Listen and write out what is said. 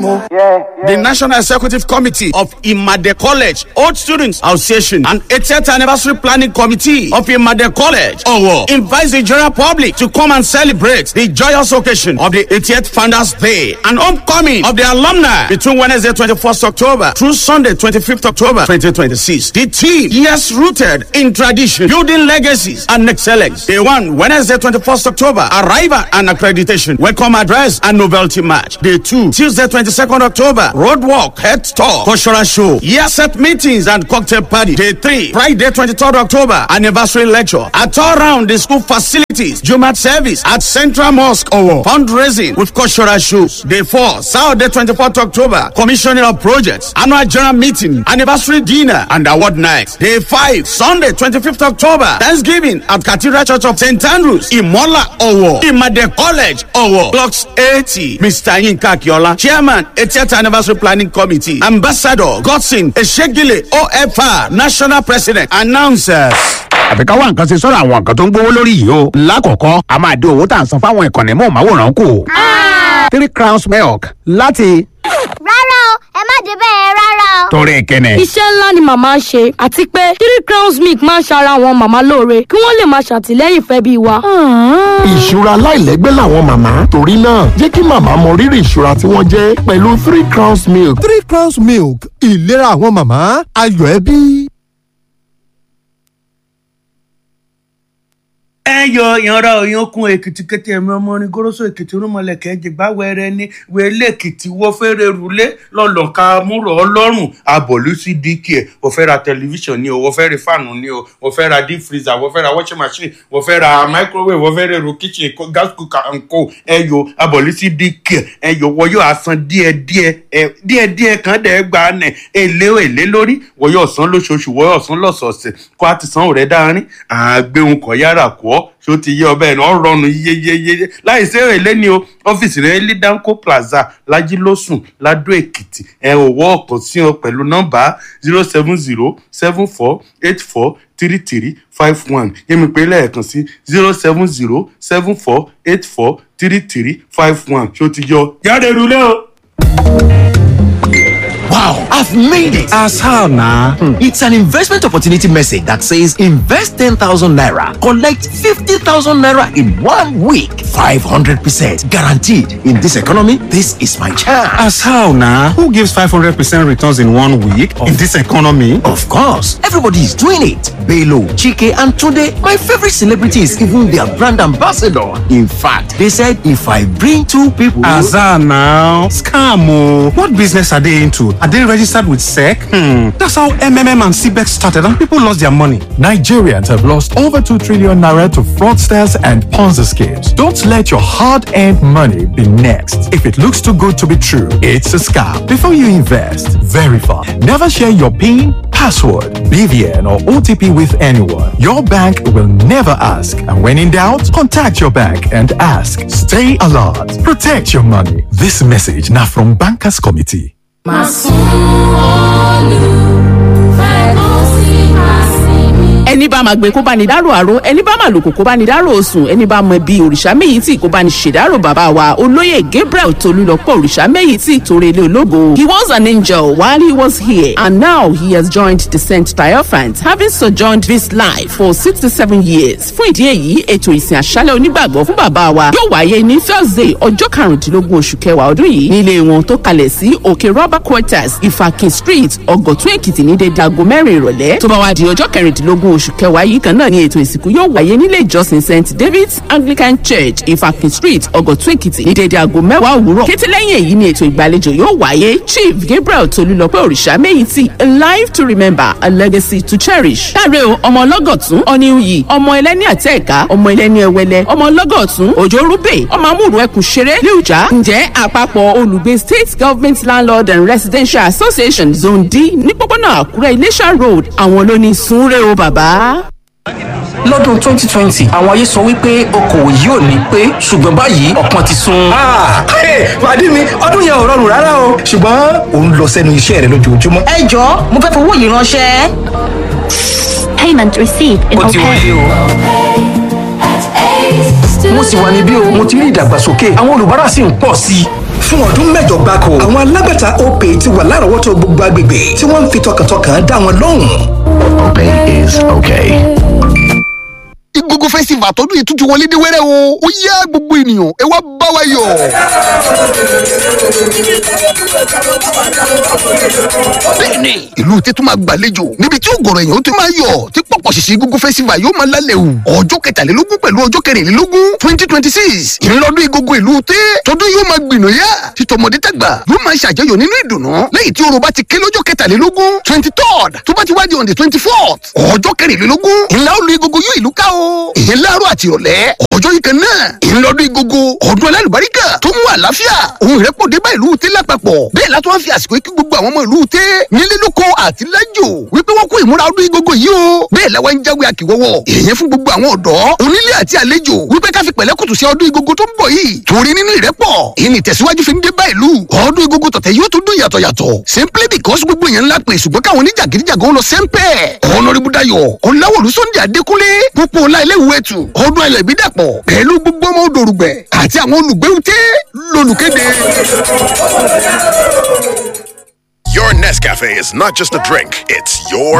The National Executive Committee of Imade College, Old Students Association, and 80th Anniversary Planning Committee of Imade College, Owo, invites the general public to come and celebrate the joyous occasion of the 80th Founders Day and homecoming of the alumni between Wednesday 21st October through Sunday 25th October 2026. The team, yes, rooted in tradition, building legacies and excellence. Day one, Wednesday 21st October, arrival and accreditation, welcome address and novelty match. Day two, Tuesday 22nd October, road walk, head talk, cultural show, year set meetings and cocktail party. Day three, Friday 23rd October, anniversary lecture. At all round the school facilities, Jumat service at Central Mosque Owo, fundraising with cultural shows. Day four, Saturday 24th October, commissioning of projects, annual general meeting, anniversary dinner and award night. Day five, Sunday 25th October, Thanksgiving at Cathedral Church of St. Andrews, Imola Owo, Imade College Owo, blocks 80. Mr. Yinka Akiola, Chairman, 80th Anniversary Planning Committee, Ambassador Godson Eshegile OFR, National President, announcers. àfi ká wá nǹkan ṣe sọ́dọ̀ àwọn nǹkan tó ń gbówó lórí yìí o. lákọ̀ọ́kọ́ a máa dín owó tá à ń san fáwọn ìkànnì mọ̀ọ́máwòrán kù. three crowns milk láti rárá o ẹ má dé bẹ́ẹ̀ rárá o. torí ìkíni. iṣẹ́ ńlá ni màmá ń ṣe àti pé three crowns milk máa ń ṣara àwọn màmá lóore kí wọ́n lè máa ṣàtìlẹ́yìn fẹ́ bí wa. ìṣúra láìlẹ́gbẹ́ làwọn màmá torí náà jẹ́ kí màmá mọ rírì ìṣúra tí wọ́n jẹ́ pẹ̀lú three crowns milk. three crowns milk ìlera àwọn màmá ayọ̀ ẹbí. ẹ yọ ìyanra òyankun èkìtì kété ẹmí ọmọ orin goroso èkìtì rúmọlẹkẹ jìgbà wẹrẹ ní wẹlé èkìtì wọfẹrẹ rúlé lọlọka múrò ọlọrun abọlú sí dk ẹ wọfẹ ra tẹlifíṣàn ni o wọfẹ ra fáànù ni o wọfẹ ra deep freezer wọfẹ ra washing machine wọfẹ ra microwave wọfẹ ra èrò kitchen co- gas cooker and co ẹ yọ abọlú sí dk ẹ yọ wọyọ asan díẹdíẹ ẹ díẹdíẹ kan dẹ gbà nẹ èlé èlé lórí wọyọ ọsán lóṣooṣù wọyọ ọsán lọsọọsẹ kó a ti san òrẹ dáárín àgbéhùn kọ yára kọ ọ ṣó ti yé ọbẹ̀ náà rọrùn yeyeyeye láì sí èrè ní o ọ́fíìsì rẹ̀ lidanco plaza lajilósùn ladó èkìtì ẹ̀ òwò ọkàn sí ọ pẹ̀lú nọ́mbà zero seven zero seven four eight four three three five one yẹ́mi pé lẹ́ẹ̀kan sí zero seven zero seven four eight four three three five one ṣó ti yọ jáde rúlé o. Wow, I've made it. As how now? It's an investment opportunity message that says invest 10,000 naira, collect 50,000 naira in one week. 500% guaranteed. In this economy, this is my chance. As how now? Who gives 500% returns in one week in this economy? Of course, everybody is doing it. Belo, Chike, and today, my favorite celebrity is even their brand ambassador. In fact, they said if I bring two people. Azar now. Scam. oh. What business are they into? Are they registered with SEC? Hmm. That's how MMM and CBEX started and people lost their money. Nigerians have lost over 2 trillion naira to fraudsters and Ponzi schemes. Don't let your hard earned money be next. If it looks too good to be true, it's a scam. Before you invest, verify. Never share your PIN, password, BVN, or OTP with anyone. Your bank will never ask. And when in doubt, contact your bank and ask. Stay alert. Protect your money. This message now from Bankers Committee. ẹni bá máa gbé kó bá ní dárò àrò ẹni bá máa lòkò kó bá ní dárò òsùn ẹni bá mọ ibi òrìṣà méyìítì kó bá ní ṣèdárò bàbá wa olóyè gabriel tolúlọpọ òrìṣà méyìítì tòrèlé ológo he was an angel while he was here and now he has joined the saint triumphant having sojourned this life for sixty seven years fún ìdí èyí ètò ìsìn àṣálẹ̀ onígbàgbọ́ fún bàbá wa yóò wáyé ní thursday ọjọ́ karùndínlógún oṣù kẹwàá ọdún yìí nílé wọn tó kalẹ̀ sí òkè rubber quarters ìfàkè street ọ̀gọ̀tún èkìtì ní dédé aago mẹ́rin ìrọ̀lẹ́ tó bá wá di ọjọ́ kẹrìndínlógún oṣù kẹwàá yìí kan náà ni ètò ìsìnkú yóò wáyé nílé ìjọsìn st david's anglican church ìfàkè street ọ̀gọ̀tún èkìtì ní dédé aago mẹ́wàá òwúrọ̀ kété lẹ́yìn èyí ni ètò ìgbàlejò yóò wáyé chief gabriel tolúlọpẹ́ òrìṣà méyìtì a life to remember a legacy to cherish. káre o ọmọ ọlọ́gọ̀tún ọ̀nìyí ọmọ ẹlẹ́ni àtẹ̀ẹ̀ká ọmọ ẹlẹ́ni ẹwẹlẹ ọmọ ọlọ́gọ̀tún òjò rúbè ọmọ amúrù ẹkùn ṣeré lẹ́ọ̀já ǹjẹ́ àpapọ̀ olùgbé state government landlord and residential association zone d ní pópónà àkúrẹ́ iléṣà road àwọn ló ní sunre o bàbá. lọ́dún 2020 àwọn ayé sọ wípé okòwò yìí ò ní pé ṣùgbọ́n báyìí ọ̀pọ̀ ti sun. pàdé mi ọdún yẹn ò rọrùn rárá o ṣùgbọ́n òun lọ sẹ́nu iṣẹ́ rẹ lójoojúmọ́. ẹ jọ mo fẹ́ fowó yìí ránṣẹ́. payment received in ó ti wọlé o. mo sì wà níbí o mo ti rí ìdàgbàsókè àwọn olùbárà sì ń pọ̀ sí i. fún ọdún mẹ́jọ gbáko àwọn alágbàtà opay ti wà lárọ̀ọ́wọ́tó gbogbo agbègbè tí wọ́n ń fi tọkàntọkàn dá wọn lóhùn. Opay is okay. Igogo festival tọdún yìí tún ti wọlé dé wẹ́rẹ́ o. Ó yá gbogbo ènìyàn ẹ wá bá wa yọ̀. Bẹ́ẹ̀ni, ìlú tètè máa gbàlejò níbi tí ògọ̀rọ̀ èèyàn tó máa yọ̀ tí pọ̀pọ̀ ṣìṣì Igogo festival yóò máa lálẹ́ o. Ọjọ́ kẹtàlélógún pẹ̀lú ọjọ́ kẹrìnlélógún twenty twenty six ìrìnlọ́dún Igogo ìlú tẹ́ tọdún yóò máa gbìnà yá títọmọdé tàgbà yóò máa ṣàjọyọ̀ nínú ìdùnnú lẹ́yìn tí orò bá ti ké lọ́jọ́ kẹtàlélógún twenty third tó bá ti wá di on the twenty fourth ọjọ́ kẹrìnlélógún ńlá olú Igogo yóò ìlú ká o ìyẹn láàárọ̀ àti ìrọ̀lẹ́ ọjọ́ yìí kan náà ìrìnlọ́dún Igogo ọdún alálùbáríkà tó mú àlàáfíà ohun ìrẹ́pọ̀ dé bá ìlú tẹ́ lápapọ̀ bẹ́ẹ̀ látọ́ wá fi àsìkò yìí kí gbogbo àwọn ọmọ ìlú tẹ́ nílé lóko àti lájò wípé wọ́n kó ìmúra ọdún Igogo yìí o bẹ́ẹ̀ làwọn ń jáwé akíwọ́wọ́ ìyẹn fún gbogbo àwọn ọ̀dọ́ onílé àti àlejò wípé ká fi pẹ̀lẹ́kùtù sí ọdún Igogo tó ń bọ̀ yìí torí nínú ìrẹ́pọ̀ ìní tẹ̀síwájú fi ń dé bá ìlú ọdún Igogo tọ̀tẹ̀ yóò tún dún yàtọ̀ yàtọ̀ simply because gbogbo èèyàn ńlá pè ṣùgbọ́n káwọn oníjàgídíjàgan lọ sẹ́ńpẹ́ ọ̀nàrìbù Dayọ̀ ọ̀làwọ̀lú Sunday Adékúnlé pópó ọlá ilé ìwé ẹ̀tù ọdún ayọ̀ ìbídàpọ̀ pẹ̀lú gbogbo ọmọ odòrùgbẹ̀ àti àwọn olùgbéwùté lolùkéde. Your Nescafe is not just a drink, it's your